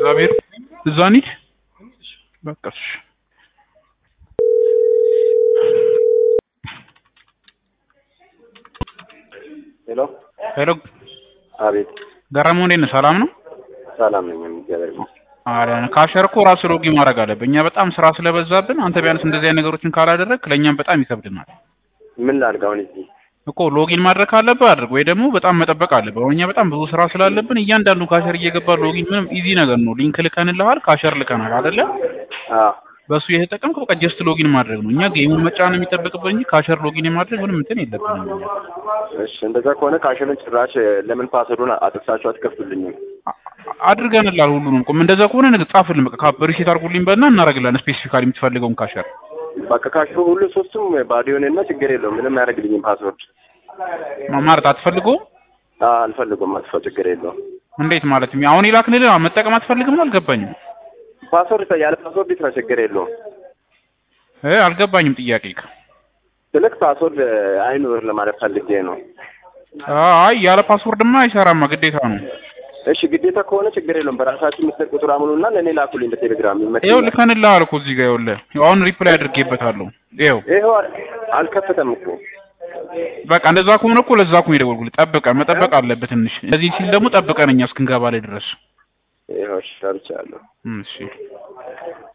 እግዚአብሔር እዛ እንሂድ በቃ እሺ ሄሎ ሄሎ አቤት ገረመው እንዴት ነህ ሰላም ነው ሰላም ነኝ እግዚአብሔር ይመስገን አሪያን ካሸር እኮ ራሱ ሎጊ ማድረግ አለብህ እኛ በጣም ስራ ስለበዛብን አንተ ቢያንስ እንደዚህ አይነት ነገሮችን ካላደረግ ለእኛም በጣም ይከብድናል ምን ላድርግ አሁን እዚህ እኮ ሎጊን ማድረግ ካለብህ አድርግ ወይ ደግሞ በጣም መጠበቅ አለብህ አሁን እኛ በጣም ብዙ ስራ ስላለብን እያንዳንዱ ካሸር እየገባ ሎጊን ምንም ኢዚ ነገር ነው ሊንክ ልከንልሃል ካሸር ልከናል አይደለ አዎ በሱ እየተጠቀምክ በቃ ጀስት ሎጊን ማድረግ ነው እኛ ጌሙን መጫን የሚጠበቅብህ እንጂ ካሸር ሎጊን የማድረግ ምንም እንትን የለብንም እኛ እሺ እንደዛ ከሆነ ካሽልን ጭራሽ ለምን ፓስወርዱን አጥፍታችሁ አትከፍቱልኝም አ- አድርገንላል ሁሉንም ቁም እንደዛ ከሆነ ነገ ጻፍልን በቃ ካፕ ሪሴት አድርጉልኝ በልና እናደርግላለን ስፔሲፊካሊ የምትፈልገውን ካሸር በቃ ካሽሉ ሁሉ ሶስቱም ባዶ የሆነና ችግር የለውም ምንም አያደርግልኝም ፓስወርድ ማ- ማለት አትፈልገውም አዎ አልፈልጉም አጥፋው ችግር የለውም እንዴት ማለት አሁን ይላክንልህ መጠቀም አትፈልግም ነው አልገባኝም ፓስወርድ ያለ ፓስወርድ ይስራ ችግር የለውም እ አልገባኝም ጥያቄ ስልክ ፓስወርድ አይኑር ለማለት ፈልጌ ነው አይ ያለ ፓስወርድማ አይሰራማ ግዴታ ነው እሺ ግዴታ ከሆነ ችግር የለውም በራሳችሁ ምስል ቁጥር አምኑና ለእኔ ላኩልኝ በቴሌግራም ይኸው ይመችኛል ልከንልሃል እኮ እዚህ ጋር ይኸውልህ አሁን ሪፕላይ አድርጌበታለሁ ይኸው ይኸው አልከፈተም እኮ በቃ እንደዛ ከሆነ እኮ ለዛ እኮ ነው የደወልኩልህ ጠብቀን መጠበቅ አለበት ትንሽ እንደዚህ ሲል ደግሞ ጠብቀን እኛ እስክንገባ ላይ ድረስ ይኸው እሺ ሰርቻለሁ እሺ